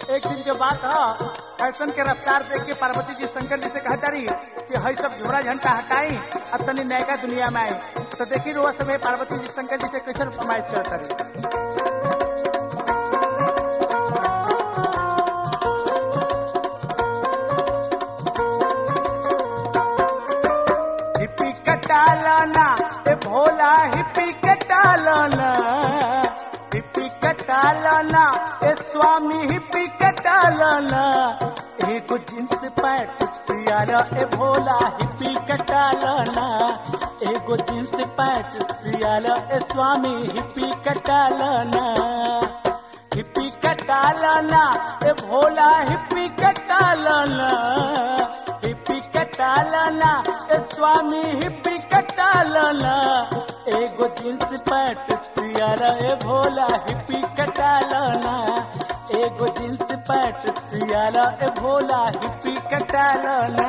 एक दिन के बात है फैशन के रफ्तार देख के पार्वती जी शंकर जी से कहता रही कि हई सब झोरा झंटा हटाई अब तनी नयका दुनिया में आई तो देखी रोज समय पार्वती जी शंकर जी से कैसे फरमाइश करता रही हिप्पी कटालाना ए भोला हिप्पी कटालाना हिप्पी कटालाना ए स्वामी हिप्पी कटालाना एगो जींस पैंट सियारा ए भोला हिप्पी कटालाना एगो जींस पैंट सियारा ए स्वामी हिप्पी कटालाना हिप्पी कटालाना ए भोला हिप्पी कटालाना हिप्पी कटालाना ए स्वामी हिप्पी कटालाना एगो जींस पैंट सियारा ए भोला हिप्पी कटालाना एगो जींस पैंट सियारा ए भोला हिप्पी कटालाना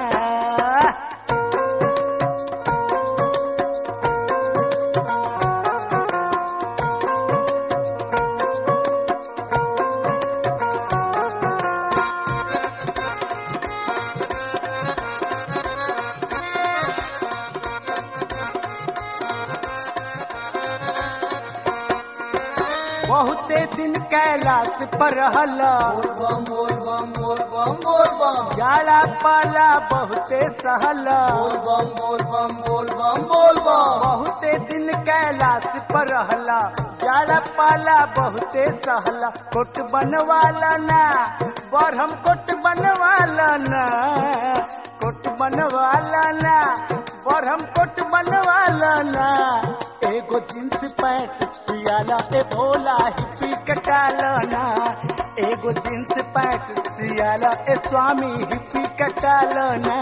बहुते दिन कैलाश पर हला बम बोल बम बोल बम बोल बम जाला पाला बहुते सहला बम बोल बम बोल बम बोल बम बहुते दिन कैलाश पर रहला जाला पाला बहुते सहला कोट बनवाला ना बरहम कोट बनवाला ना कोट बनवाला ना बरहम कोट बनवाला ना एगो जींस पैंट सियाला ए भोला हिप्पी कटाला ना एगो जींस पैंट सियाला ए स्वामी हिप्पी कटाला ना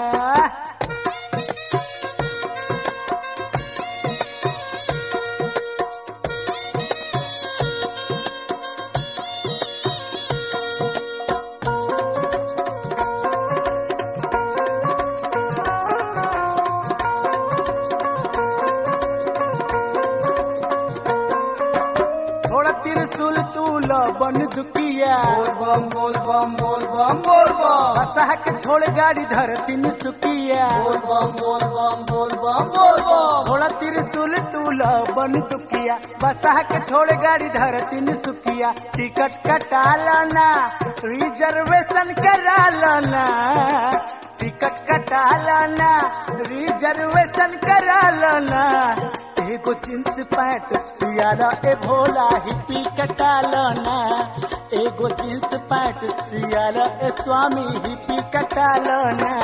थोड़ा त्रिशूल तूल बन दुकिया बोल बम बोल बम बोल बम बोल बम बसाह के छोड़ गाड़ी धरती में सुकिया बोल बम बोल बम बोल बम बोल बम थोड़ा त्रिशूल तूल बन दुकिया बसाह के छोड़ गाड़ी धरती में सुकिया टिकट कटा लाना रिजर्वेशन करा लाना टिकट कटा लाना रिजर्वेशन करा लाना एगो जींस पैंट सियारा ए भोला हिप्पी कटा लाना एगो जींस पैंट सियारा ए स्वामी हिप्पी कटा लाना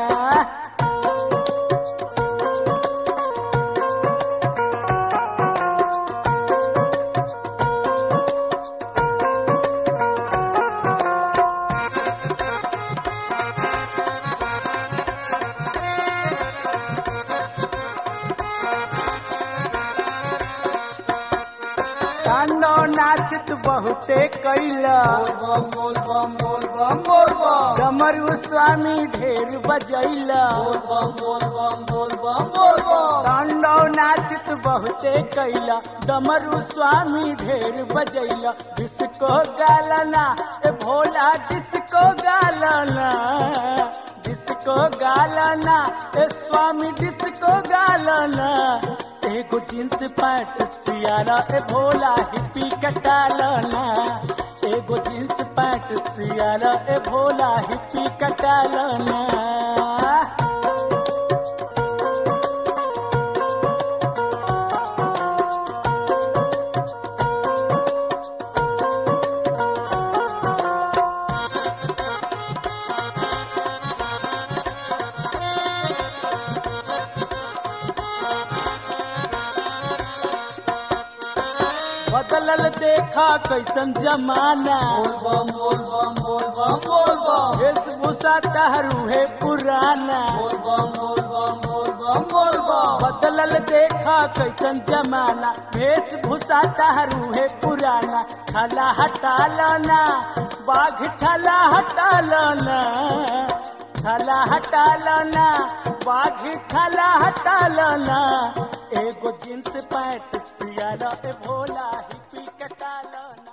कानो नाचत बहुते कैला बोल बम बोल बम बोल बम बोल बम डमरू स्वामी ढेर बजैला बोल बम बोल बम बोल बम बोल बम कांडो नाचत बहुते कैला डमरू स्वामी ढेर बजैला डिस्को गालना ए भोला डिस्को गालना डिस्को गालना ए स्वामी डिस्को गालना एगो जींस पैंट सियारा ए भोला हिप्पी कटालना एगो जींस पैंट सियारा ए भोला हिप्पी कटालना बदलल देखा कैसन जमाना बोल बम बोल बम बोल बम बोल बम वेशभूषा तहरू है पुराना बोल बम बोल बम बोल बम बोल बम बदलल देखा कैसन जमाना वेशभूषा तहरू है पुराना छला हटा लाना बाघ छला हटा लाना छला हटा लाना बाघ छला हटा लाना एगो जींस पैंट सियारा ए भोला हिप्पी कटा लाना